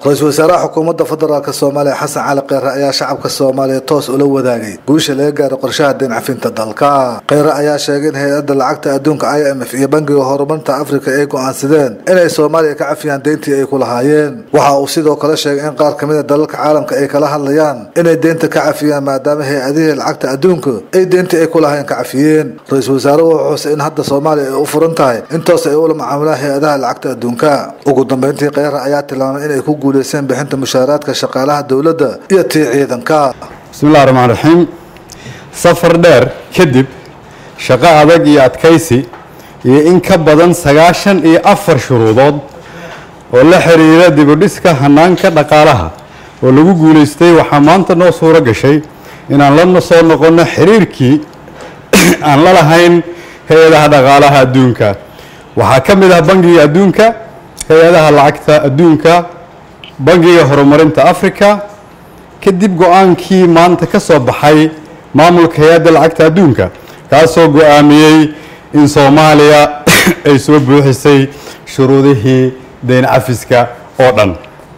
ra-iisul wasaaraha xukuumadda federaalk soomaaliya xasan cali kheyre ayaa shacabka soomaaliya toos ula wadaagay guusha laga gaaray qorshaha deen cafinta dalka kheyre ayaa sheegay in hay-adda lacagta adduunka i m f iyo bangiga horumarinta afrika ay go-aansadeen inay soomaaliya ka cafiyaan deyntii ay ku lahaayeen waxa uu sidoo kale sheegay in qaar kamid a dalalka caalamka ay kala hadlayaan inay deynta ka cafiyaan maadaama hay-adihii lacagta adduunka ay deyntii ay ku lahaayeen ka cafiyeen ra-iisul wasaare wuxuu xusay in hadda soomaaliya ay u furan tahay in toos ay ula macaamilaan hay-adaha lacagta adduunka ugu dambeyntii kheyre ayaa tilmaamay inay ku guuleysteen bixinta mushaaraadka shaqaalaha dowladda iyo tii ciidanka bismillahi raxmaan raxiim safar dheer kadib shaqo adag iyo adkaysi iyo in ka badan sagaashan iyo afar shuruudood oo la xiriira dibudhiska hanaanka dhaqaalaha oo lagu guulaystay waxaa maanta noo suuro gashay inaan la soo noqonno xiriirkii aan la lahayn hay-adaha dhaqaalaha adduunka waxaa ka mid ah bangiga adduunka hay-adaha lacagta adduunka bangiga horumarinta africa kadib go-aankii maanta ka soo baxay maamulka hay-adda lacagta adduunka kaasoo go-aamiyey in soomaaliya ay soo buuxisay shuruudihii deyn cafiska oo dhan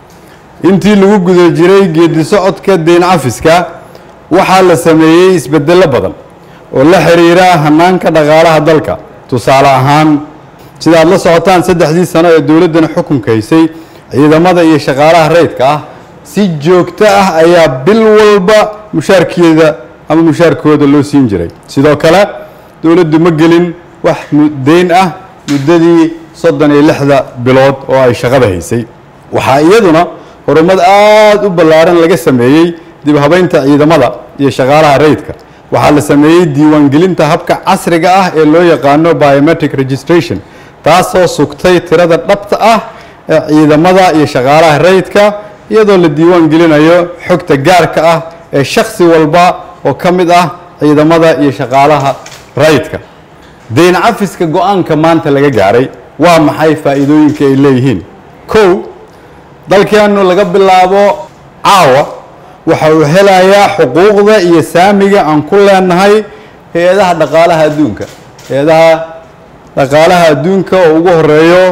intii lagu guda jiray geedi socodka deyn cafiska waxaa la sameeyey isbedello badan oo la xiriira hanaanka dhaqaalaha dalka tusaale ahaan sida aad la socotaan saddexdii sano ee dowladdana xukunka haysay ciidamada iyo shaqaalaha rayidka ah si joogto ah ayaa bil walba mushaarkeeda ama mushaarkooda loo siin jiray sidoo kale dowladdu ma gelin wax deyn ah muddadii soddon iyo lixda bilood oo ay shaqada haysay waxaa iyaduna horumad aada u ballaaran laga sameeyey dib habeynta ciidamada iyo shaqaalaha rayidka waxaa la sameeyey diiwaangelinta habka casriga ah ee loo yaqaano biometric registration taasoo sugtay tirada dhabta ah ee ciidamada iyo shaqaalaha rayidka iyadoo la diiwaan gelinayo xogta gaarka ah ee shaksi walba oo ka mid ah ciidamada iyo shaqaalaha rayidka deyn cafiska go-aanka maanta laga gaaray waa maxay faa'iidooyinka ay leeyihiin kow dalkeenu laga bilaabo caawa waxa uu helayaa xuquuqda iyo saamiga aan ku leenahay hay-adaha dhaqaalaha adduunka hay-adaha dhaqaalaha adduunka oo ugu horeeyo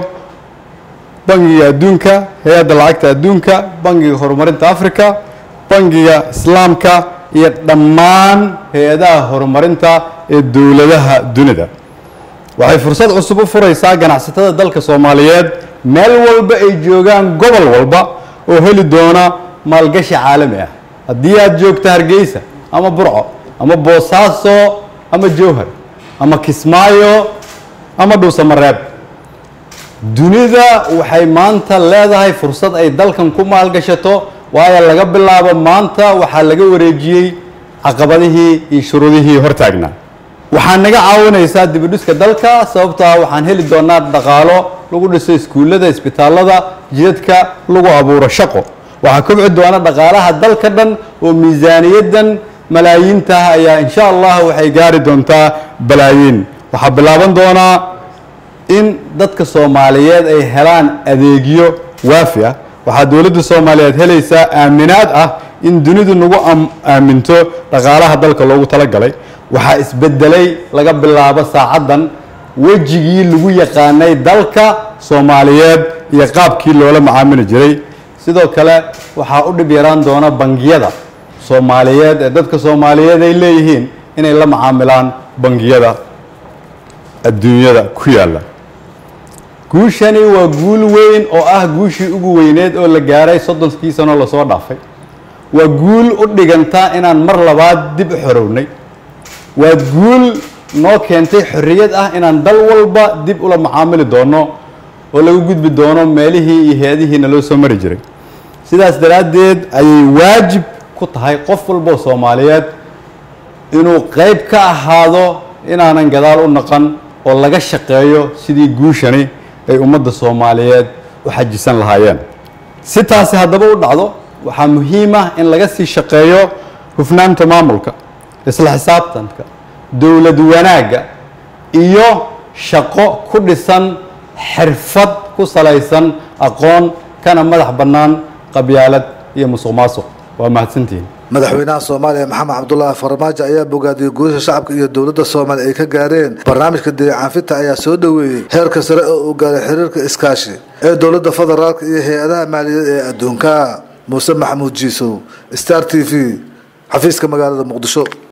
bangiga adduunka hay-adda lacagta adduunka bangiga horumarinta africa bangiga islaamka iyo dhammaan hay-adaha horumarinta ee dowladaha dunida waxay fursad cusub u furaysaa ganacsatada dalka soomaaliyeed meel walba ay joogaan gobol walba oo heli doona maalgashi caalami ah haddii aad joogto hargeysa ama burco ama boosaaso ama jowhar ama kismaayo ama dhuusamareeb dunida waxay maanta leedahay fursad ay dalkan ku maalgashato waayo laga bilaabo maanta waxaa laga wareejiyey caqabadihii iyo shuruudihii hortaagnaa waxaa naga caawinaysaa dibudhiska dalka sababto ah waxaan heli doonaa dhaqaalo lagu dhiso iskuullada isbitaalada jidadka lagu abuuro shaqo waxaa kobci doona dhaqaalaha dalka dhan oo miisaaniyaddan malaayiintaah ayaa insha allah waxay gaari doontaa balaayiin waxaa bilaaban doonaa in dadka soomaaliyeed ay helaan adeegyo waafi ah waxaa dowladda soomaaliyeed helaysaa aaminaad ah in dunidu nagu aaminto dhaqaalaha dalka loogu talagalay waxaa isbedelay laga bilaabo saacaddan wejigii lagu yaqaanay dalka soomaaliyeed iyo qaabkii loola macaamili jiray sidoo kale waxaa u dhib yaraan doona bangiyada soomaaliyeed ee dadka soomaaliyeed ay leeyihiin inay la macaamilaan bangiyada adduunyada ku yaalla guushani waa guul weyn oo ah guushii ugu weyneed oo la gaaray soddonkii sano lasoo dhaafay waa guul u dhigantaa inaan mar labaad dib u xorownay waa guul noo keentay xorriyad ah inaan dal walba dib ula macaamili doono oo laga gudbi doono meelihii iyo hay-adihiina loo soo mari jiray sidaas daraaddeed ayay waajib ku tahay qof walboo soomaaliyeed inuu qeyb ka ahaado inaanan gadaal u naqan oo laga shaqeeyo sidii guushani ay ummadda soomaaliyeed u xajisan lahaayeen si taasi haddaba u dhacdo waxaa muhiim ah in laga sii shaqeeyo hufnaanta maamulka isla xisaabtanka dowlad wanaagga iyo shaqo ku dhisan xirfad ku salaysan aqoon kana madax bannaan qabyaalad iyo musuq maasuq waa mahadsantihiin madaxweynaha soomaaliya maxamed cabdulaahi farmaajo ayaa bogaadiyey guusha shacabka iyo dowladda soomaaliya ay ka gaareen barnaamijka deeq cafinta ayaa soo dhoweeyey heerka sare oo uu gaaray xiriirka iskaashi ee dowladda federaalk iyo hay-adaha maaliyadeed ee adduunka muuse maxamuud jiisow star t v xafiiska magaalada muqdisho